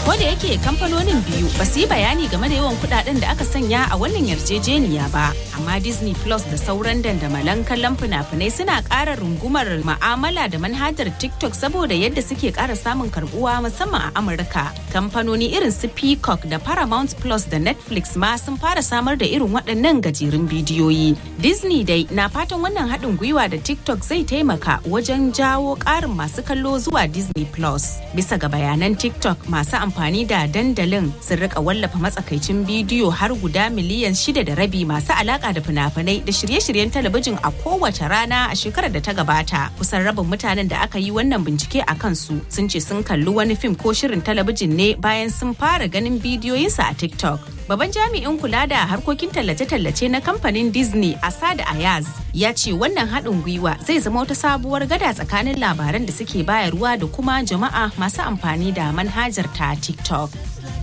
Ko da yake kamfanonin biyu ba su yi bayani game da yawan kudaden da aka sanya a wannan yarjejeniya ba, amma Disney Plus da sauran dandamalan kallon fina-finai suna ƙara rungumar ma'amala da manhajar TikTok saboda yadda suke ƙara samun karbuwa musamman a Amurka. Kamfanoni irin su Peacock da Paramount Plus da Netflix ma sun fara samar da irin waɗannan gajerun bidiyoyi. Disney dai na fatan wannan haɗin gwiwa da TikTok zai taimaka wajen jawo ƙarin masu kallo zuwa Disney Plus. Bisa ga bayanan TikTok masu amfani da dandalin sun rika wallafa matsakaicin bidiyo har guda miliyan shida da rabi masu alaka da fina-finai da shirye-shiryen talabijin a kowace rana a shekarar da ta gabata. Kusan rabin mutanen da aka yi wannan bincike a kansu sun ce sun kalli wani fim ko shirin talabijin ne bayan sun fara ganin bidiyoyinsa a TikTok. Babban jami'in kula da harkokin tallace-tallace na kamfanin Disney Asad Ayaz ya ce wannan haɗin gwiwa zai zama wata sabuwar gada tsakanin labaran da suke bayarwa da kuma jama'a masu amfani da manhajar ta TikTok.